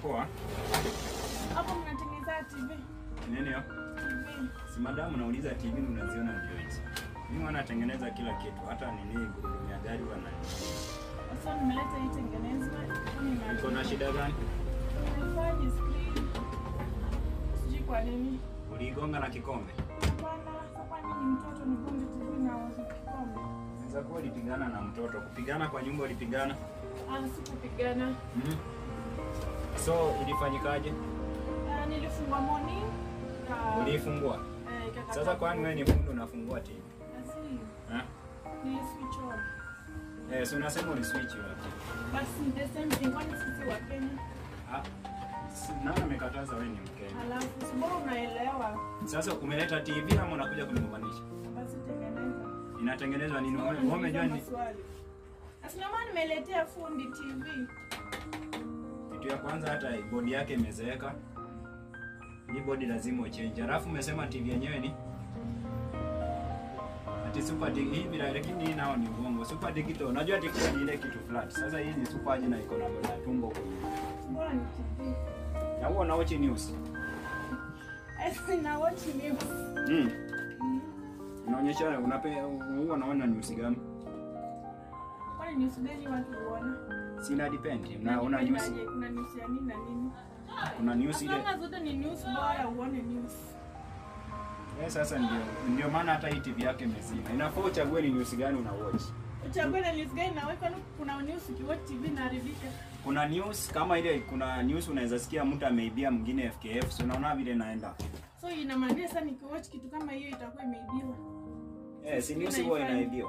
poa. Hapo mnatengeneza TV. Nini hiyo? TV. Si madamu nauliza TV unaziona ndio hizi. Mimi wanatengeneza kila kitu, hata nini gurudumu ya gari wana. Sasa nimeleta hii tengenezwa. Ni Iko na shida gani? Haifanyi screen. Sijui kwa nini. Uligonga na kikombe? Hapana, hapa ni mtoto ni gonge TV na wazo kikombe. Inaweza kuwa ulipigana na mtoto. Kupigana kwa nyumba ulipigana? Ah, sikupigana. Mhm. So ilifanyikaje? Ah, nilifungwa morning. Ah, Uliifungua? eh, ikakata Sasa kwani wewe ni fundi unafungua TV? Asi, Eh? nili switch on. Eh, so unasema uli switch wapi? Basi ni the same thing kwani sisi wa Kenya. Ah. si- Nani amekataza wewe ni Mkenya? Alafu si bora unaelewa. Sasa umeleta TV ama unakuja kunigombanisha? Basi tengeneza. Inatengenezwa nini? Mbona Wewe umejua ni unaniuliza maswali? Asi ndio maana nimeletea fundi TV. kitu ya kwanza hata bodi yake imezeeka. Hii bodi lazima uchange. Alafu umesema TV yenyewe ni ati super dig hii bila lakini hii nao ni uongo. Super digital. Unajua digital ni ile kitu flat. Sasa hii ni super aje na iko na na tumbo kwenye. Bora ni TV. Na huo na watch news. Asi na watch news. Mm. Unaonyesha unape huwa unaona news gani? Kwani news gani watu huona? Sina depend. Na Na una news. Kuna news ya nini na nini? Kuna news ile. Kama zote ni news bora uone news. Eh, sasa ndio ndio maana hata hii TV yake imezima. Inafaa uchague ni news gani una watch. Uchague na news gani na wewe kwani kuna news ukiwatch TV inaharibika. Kuna news kama ile, kuna news unaweza sikia mtu ameibia mwingine FKF, so unaona vile inaenda. So inamaanisha sasa nikiwatch kitu kama hiyo itakuwa imeibiwa. Eh, si news huwa inaibiwa.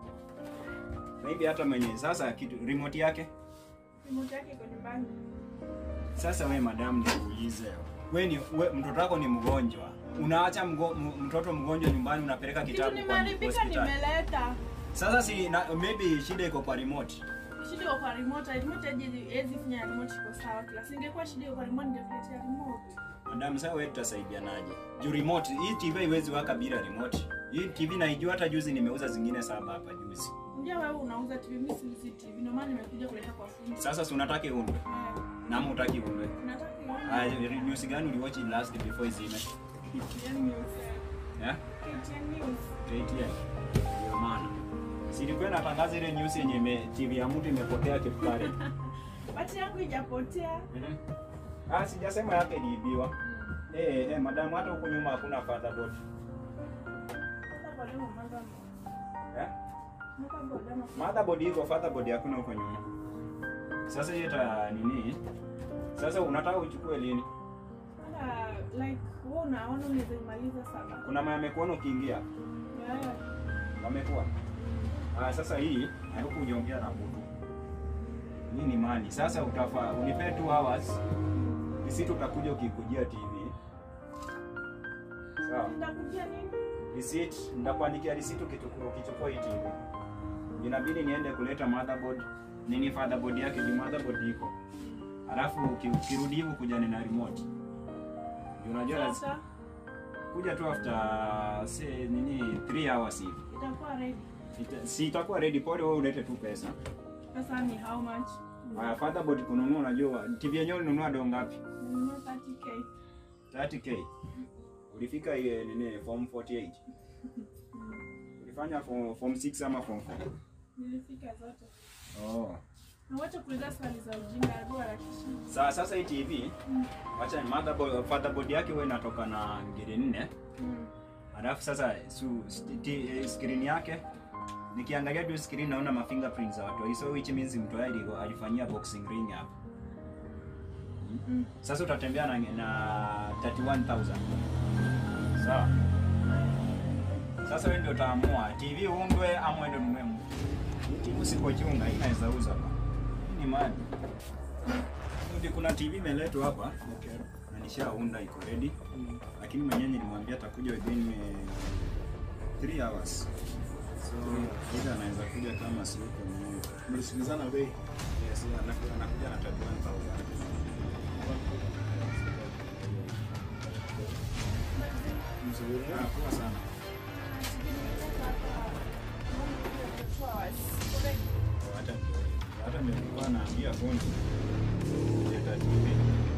Maybe hata mwenye sasa kitu remote yake. Remote yake iko nyumbani. Sasa we madam, nikuulize we ni we, mtoto wako ni mgonjwa, unaacha mgo, m, mtoto mgonjwa nyumbani, unapeleka Kitu kitabu kwa nimeharibika hospitali. nimeleta. Sasa si na, maybe shida iko kwa remote. Shida iko kwa remote. Remote aje hizi fanya remote iko sawa kila. Singekuwa shida iko kwa remote ningekuletea remote. Madam, sasa wewe tutasaidianaje? Juu remote hii TV haiwezi waka bila remote. Hii TV naijua, hata juzi nimeuza zingine saba hapa juzi. Ndio wewe unauza TV, mimi siuzi TV. Ndio maana nimekuja kuleta kwa fundi. Sasa si unataka iundwe Eh, na ama utaki iundwe? Nataka Ah, ione news gani uliwatch last before izime? KTN news. Yeah? KTN news. KTN. Ndio maana. Si ilikuwa inatangaza ile news yenye ime- TV ya mtu imepotea Kipkare. Bati yangu ijapotea. Mhm. Ah, sijasema yake iliibiwa. Eh, eh, madam hata huko nyuma hakuna fatherboard. Sasa kwa leo mwanzo Eh? Mwaka bodama. Motherboard iko, fatherboard hakuna huko nyuma. Sasa hiyo ta nini? Sasa unataka uchukue lini? Hata like wewe unaona unaweza imaliza sana. Kuna mama amekuona ukiingia. Yeah. Wamekuwa. Ah, sasa hii haruku ujaongea na mtu. Hii ni mali. Sasa utafaa unipe 2 hours. Sisi tutakuja ukikujia TV. Sawa. Nitakujia nini? Receipt, nitakuandikia receipt ukichukua ukichukua hii TV. Inabidi niende kuleta motherboard. Nini fatherboard yake ni motherboard iko. Alafu uki- ukirudi hivi kuja na remote. Ndio Unajua lazima Sasa kuja tu after say nini 3 hours hivi. itakuwa ready. Ita- Si itakuwa ready pole wewe ulete tu pesa. Sasa ni how much? Haya fatherboard kununua unajua TV yenyewe ulinunua do ngapi? Ninunua 30k. 30k. Ulifika ile nini form 48. Ulifanya form, form 6 ama form 4? Nilifika zote. Oh. Na wacha kuuliza swali za ujinga, hebu harakisha. Sa, sasa hii TV Mm. wacha ni motherboard fatherboard yake wewe inatoka na ngiri nne. Mm. Alafu sasa su, st- t- eh, screen yake nikiangalia tu screen naona ma fingerprints za watu. So which means mtu yeye alikuwa- alifanyia boxing ring hapa. Mm. Sasa utatembea na, na 31000. Sawa. Sasa wewe ndio utaamua TV uundwe ama uende ununue mpya. Hii TV usipochunga hii inaweza uza hapa. Hii ni mali. Ndio kuna TV imeletwa hapa. Okay. Na nishaunda iko ready. Mm. Lakini mwenyewe nilimwambia atakuja within 3 hours. So either anaweza kuja kama si huko mwenyewe. Mlisikilizana bei? Yes, yeah, anakuja anakuja na 31000. Mzuri. Ah, poa sana. Hata hata nilikuwa naambia fundi leta TV.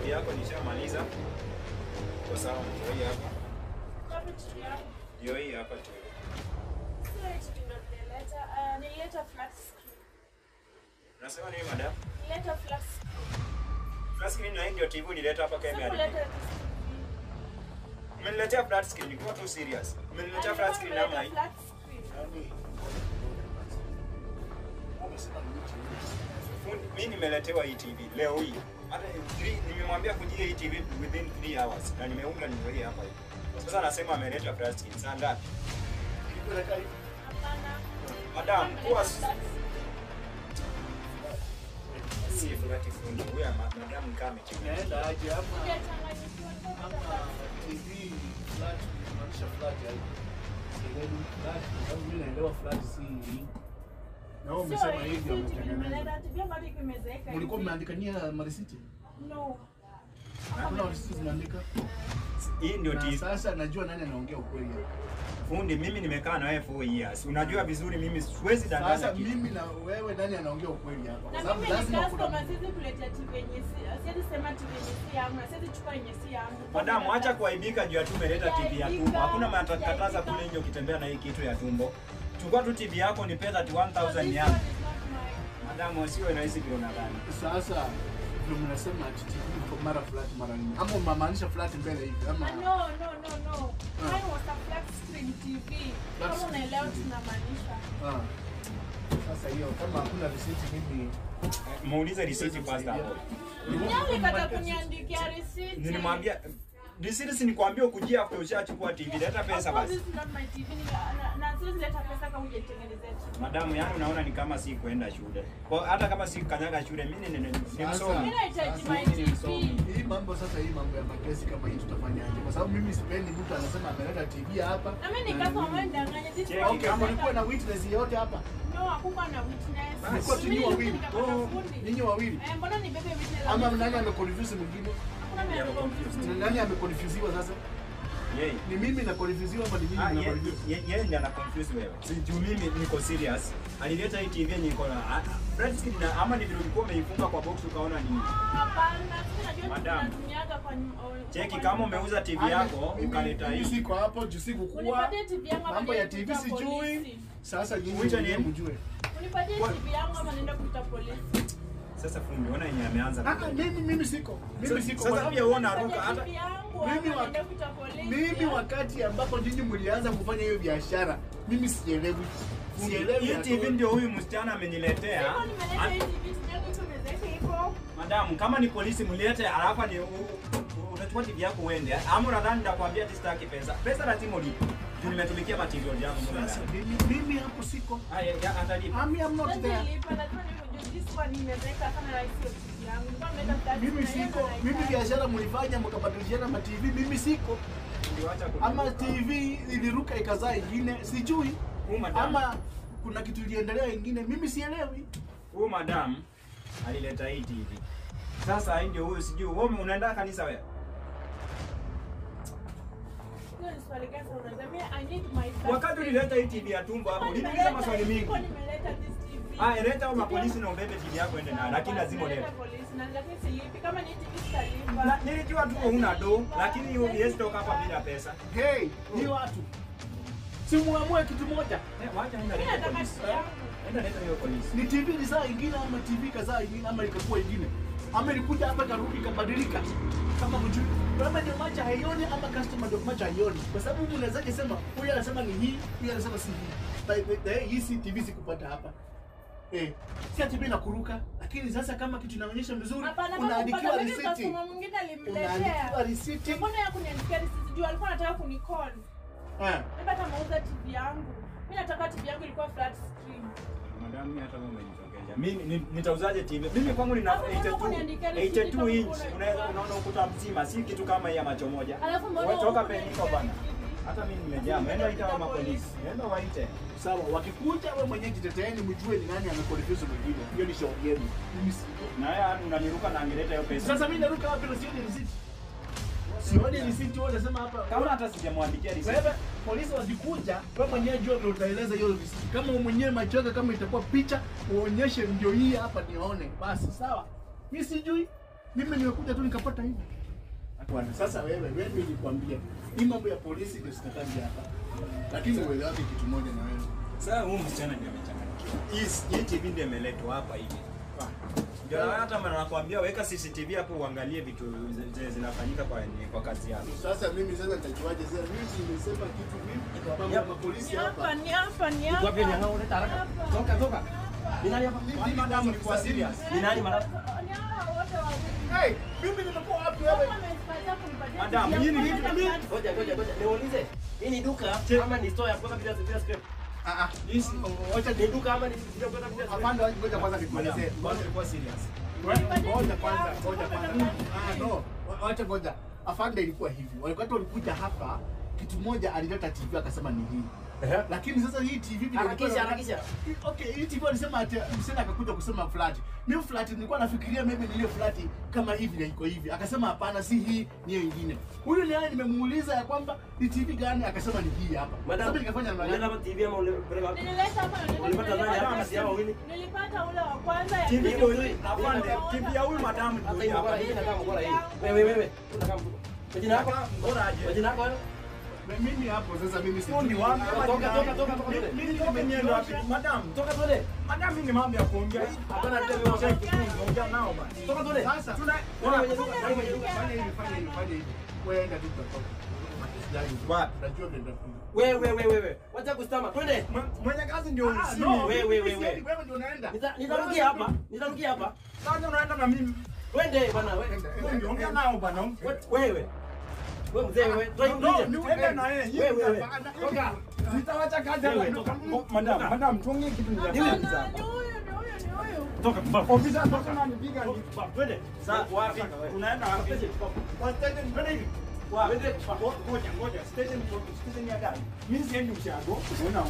TV yako nishamaliza. Kwa sawa, ndio hii hapa. Wapi TV yangu? Ndio hii hapa tu. Sio TV ndo nilileta. Ah, nilileta flat screen. Unasema nini madam? Nilileta flat screen. Flat screen na hii ndio TV nileta hapa kama Sikuleta imeharibika. TV. Umeniletea flat screen, nilikuwa tu serious. Umeniletea flat screen ama hii? Flat screen. Yaani, umesema ni mtu Fundi, mimi nimeletewa hii TV leo hii. Hata three- nimemwambia kujia hii TV within 3 hours na nimeunga ndio hii hapa hivi. Sasa anasema ameleta flat screen. Saa ngapi? Ukipeleka hivi, Hapana. Madam, kuwa Flat screen. si flat fundi. Huyu ama- madam kama amechukua. inaenda aje ama Sijachanganyikiwa, ama nilipata TV flat inamaanisha flat yaani. Sielewi flat kwa sababu mimi naelewa flat si hii. Na wewe Sio umesema hii, hii ndio si TV mtengeneza. nimeleta. TV yangu hadi imezeeka Mlikuwa hivi. mmeandikania marisiti? No. Hakuna risiti zimeandika? Hii ndio Na TV. sasa najua nani anaongea ukweli hapa. Fundi, mimi nimekaa na wewe for years. Unajua vizuri mimi siwezi danganya Sasa kitu. mimi na wewe nani anaongea ukweli hapa? Kwa Na sababu mimi ni lazima customer, kuna siwezi kuletea TV yenye si- siwezi sema TV yenye si yangu na siwezi chukua yenye si yangu. Madamu, acha kuaibika juu ya tu umeleta TV ya tumbo. Hakuna matakataza kule nje ukitembea na hii kitu ya tumbo. Chukua tu TV yako nipe 31000 yangu. Madamu, sio rahisi vile unadhani. sasa ndio mnasema ati TV iko mara flat mara nini? Ama mnamaanisha flat mbele hivi ama No, no, no, no. Mine was a flat screen TV. Flat Kama screen unaelewa TV. tunamaanisha. Ah. Sasa hiyo kama hakuna risiti mimi Muulize receipt first hapo. Nani kata kuniandikia receipt? Nilimwambia receipt si nikwambia ukujia after ushachukua TV, leta Of pesa course basi. this is not my TV. Ni- na- na siwezi leta pesa kama hujanitengenezea TV. Madamu, yani unaona ni kama si kuenda shule. Kwa hata kama si kanyaga shule, mimi ni ni- ni Sasa. msomi. Mimi nahitaji Sasa my mimi ni TV. msomi. hii mambo sasa hii mambo ya makesi kama hii tutafanyaje? Kwa sababu mimi sipendi mtu anasema ameleta TV hapa. Na mimi na nikasema mimi- wewe ndanganya. This Cheki, one Okay, kama kulikuwa na witness yote hapa. No, hakukuwa na witness. Mlikuwa tu Mimi nyinyi wawili. nikapata Oh, fundi. Ninyi wawili. Eh, mbona nibebe witness? Ama nani ameconfuse mwingine? Hakuna mwenye ameconfuse. Ni nani ameconfusiwa sasa? Yeye. Ni mimi na confusiwa ama ni mimi Ah, na ye- confuse? ye- yeye ndiye ana confuse wewe. Si juu mimi niko serious. Alileta hii TV yenye iko na ah, red screen na ama ni vile ulikuwa umeifunga kwa box ukaona nini? Hapana, sisi najua Madam. tunatumiaga kwa nyum- o- Cheki kwa kama nyumba. umeuza TV Mimi- yako mimi- ukaleta mimi hii. siko hapo juu sikukuwa. Unipatie TV yangu ama Mambo ya niende TV kuita sijui. polisi. Sasa nyinyi Uite wenyewe nini? mjue. Unipatie What? TV yangu ama niende kuita polisi. Sasa fundi, ona yenye ameanza. Ah, mimi mimi siko. Mimi Sasa- siko. sasa Kwa- pia uona Unipatie ruka hata TV yangu Mimi ama wa- niende kuita polisi. Mimi wakati ambapo nyinyi mlianza kufanya hiyo biashara, mimi sielewi. Sielewi. hii at TV all. ndio huyu msichana ameniletea. Siko nimeleta Ah, hii TV, sijaku tumezeka hivyo. Madamu, kama ni polisi mlete, alafu ni u- u- utachukua TV yako uende. Ama unadhani nitakwambia ati sitaki pesa. Pesa lazima ulipe. Juu nimetumikia material yangu mule Sasa ndani. mimi mimi hapo siko. Ah, ya- ya, atalipa. Ami I'm not Sasa there. nilipa, lazima nijue this one nimeweka sana rahisi hiyo TV yangu. Nilikuwa nimeleta flat Mimi na hiyo siko. ndo Mimi nahitaji. biashara mlifanya mkabadilishana ma TV, mimi siko. Niliwacha kuni- Ama TV iliruka ikazaa ingine, sijui. Huyu madam, Ama kuna kitu iliendelea ingine, mimi sielewi. huyu madam alileta hii TV. Sasa hii ndio huyu sijui. Wewe unaenda kanisa wewe? Hiyo ni swali gani sasa unauliza? Mimi, I need my flat Wakati screen. ulileta hii TV ya tumbo hapo, uliniuliza maswali mingi. Siko nimeleta this TV. Ah, leta au mapolisi na ubebe TV yako ende nayo, lakini lazima ulete. Nimeleta polisi na lakini silipi. Kama ni TV sitalipa. Na nilijua tu huna do, lakini hiyo huwezi toka hapa bila pesa. Hey, ni watu. Si muamue kitu moja. Eh, wacha enda Mimi leta nataka polisi. TV yangu. Enda leta hiyo polisi. Ni TV ni saa ingine ama TV kazaa ingine ama ikakuwa ingine. Ama ilikuja hapa karudi ikabadilika. Kama mjui. Kama ndio macho haioni ama customer ndio macho haioni. Kwa sababu mtu unawezaje sema huyu anasema ni hii, huyu anasema si hii. By the way, hii si TV sikupata hapa. Eh, si ati mimi nakuruka, lakini sasa kama kitu inaonyesha vizuri, Hapana, kama unaandikiwa kupata mimi risiti. customer mwingine Unaandikiwa alimletea. risiti. Mbona ya kuniandikia risiti? Juu alikuwa anataka kunicall. Eh. Labda hata mauza TV yangu. Mimi nataka TV yangu ilikuwa flat screen. Madam, mimi hata wewe umenitokea. Mimi ni- nitauzaje TV? Mimi kwangu nina Hapo mbona 82 hukuniandikia risiti 82 kama inch. kuna- Unaweza unaona ukuta mzima, si kitu kama hii ya macho moja. Alafu mbona Wewe toka hukuniandikia peniko bana. risiti? Hata mimi nimejaa. Nenda ita wa mapolisi. Nenda waite. Sawa, wakikuja wewe mwenyewe jiteteeni, mjue ni nani amekonfuse mwingine. Hiyo ni shauri yenu. Mimi siko. Na wewe unaniruka na angeleta hiyo pesa. Sasa mimi naruka wapi na sioni risiti? Sioni risiti, wewe unasema hapa. Kama hata sijamwandikia risiti. Wewe polisi wakikuja, wewe mwenyewe jua vile utaeleza hiyo risiti. Kama wewe mwenyewe macho yako kama itakuwa picha, uonyeshe ndio hii hapa nione. Basi sawa. Mimi sijui. Mimi nimekuja tu nikapata hivi. Bwana, sasa wewe wewe nilikwambia hii mambo ya polisi ndio sitakaji hapa. Lakini uelewaje kitu moja na wewe. Sasa huyu msichana ndio amechanganyikiwa. Hii hii TV ndio imeletwa hapa hivi. Ndio na hata maana nakwambia weka CCTV hapo uangalie vitu zenye zinafanyika kwa kwa kazi yako. Sasa mimi sasa nitajuaje sasa mimi nimesema kitu vipi kwa mambo ya polisi Ni hapa. hapa, ni hapa, ni hapa. Wapi ni hao unaleta haraka? Toka toka. Ni nani hapa? Kwani madam ni kwa serious? Ni nani mara? Ni hawa wote wawili. Hey, mimi nimekuwa wapi wewe? Kama amenipatia kunipatia Madam, TV hii ni yangu, vitu- nataka- Ngoja ngoja ngoja. Niulize. Hii ni duka ama ni store ya kuweka bila bila scrap? Ah ah. Hizi Wacha Ni duka ama ni sio kuweka bila scrap? Afande ngoja kwanza madam, nikuelezee. kwanza ilikuwa serious. Ngoja kwanza, ngoja kwanza. Ah no, Wa- wacha ngoja. Afande ilikuwa hivi. Wakati walikuja hapa kitu moja alileta TV akasema ni hii. Ehe. Lakini sasa hii TV vile Harakisha, ilikuwa- harakisha. Okay, hii TV alisema ati msema akakuja kusema flat. Mimi flat nilikuwa nafikiria maybe ni ile flat kama hivi na iko hivi. Akasema hapana, si hii, ni hiyo ingine. Huyu naye nimemuuliza ya kwamba ni TV gani, akasema ni hii hapa. Madam, Sasa nikafanya namna unaleta gani? hapa TV ama ulipeleka wapi? Nilileta hapa na nilileta- Ulipata nani hapa kati yao wawili? Nilipata ule wa kwanza ya TV pili. ndio hii. Afande, TV ya huyu madam ndio Hata hii hii hapa. mkola hii inakaa mkola hii. Wewe wewe. Unakaa mkola. Majina yako? Bora aje. Majina yako wewe? Mimi hapo sasa mimi si Fundi wangu. Toka, toka, toka, toka, toka. Mimi nitoke niende wapi? Madam, Toka tuende. madam ni mambo ya kuongea. Hapana ndio mimi Cheki, wangu. ongea nao bana. Toka tuende. Sasa Tuna Wewe mwenye duka, wewe mwenye duka. fanya hivi, fanya hivi, fanya hivi. Wewe enda tu tutatoka. Wapi? Unajua vile nitafunga. Wewe wewe wewe. Wacha kustama. Twende. Mwe- mwenye kazi ndio Ah, usini. no, Wewe, mimi wewe, siendi, wewe. wewe ndio unaenda. Nita- Nitarukia hapa. Nitarukia hapa. Sasa unaenda na mimi. Twende bwana wewe. Fundi, ongea nao bana. Wewe. Wewe mzee wewe. Toa hii No, nje. niende na yeye. Wewe wewe. Toka. Sitawacha kazi hapa. Wewe, Toka. toka. Madam, madam, tuongee kitu ni Hapana, ni huyu, ni huyu, ni huyu. Toka baba. Ofisa toka na nipiga ni. Twende. Sasa wapi? Unaenda wapi? Kwa station twende hivi. Wapi? Twende. Ngo- Ngoja, ngoja. Station station ya gari. Mimi siendi ushago. Unaona?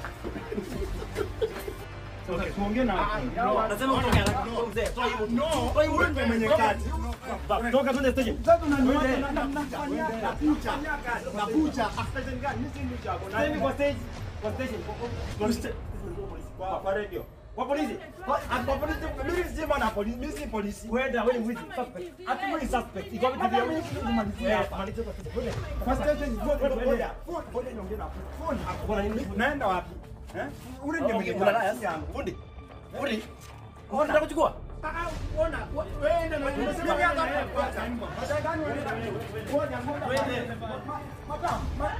Okay, tuongee na no. Nasema utoke haraka. Wewe mzee. Toa hii mtu. No, Toa hii Wewe mtu. ndio mwenye kazi. Baba, Toka twende station. Sasa unaniwacha Twende. na namnafanyia Nakuja. Nakuja. Station gani? Mimi siendi ushago. Sasa hivi kwa stage. Kwa station. Kwa station. Kwa kwa radio. Kwa polisi. Kwa kwa polisi. Mimi si bwana polisi. Mimi si polisi. Kwenda wewe ni mwizi. Suspect. Ati wewe ni suspect. Iko wapi TV Madam, yako? mimi kitu kumalizia hapa. Malizia kwa station. Twende. Kwa station ngoja Twende. ngoja. Ngoja niongee na fundi. Kuna nini? Unaenda wapi? Eh? Ule ndio mwenye Unalala kazi ya yangu. fundi. Fundi. Unataka kuchukua? Ona, wewe enda na Unasema gani hapa kwanza? Madam, ngoja ngoja. Twende. Madam,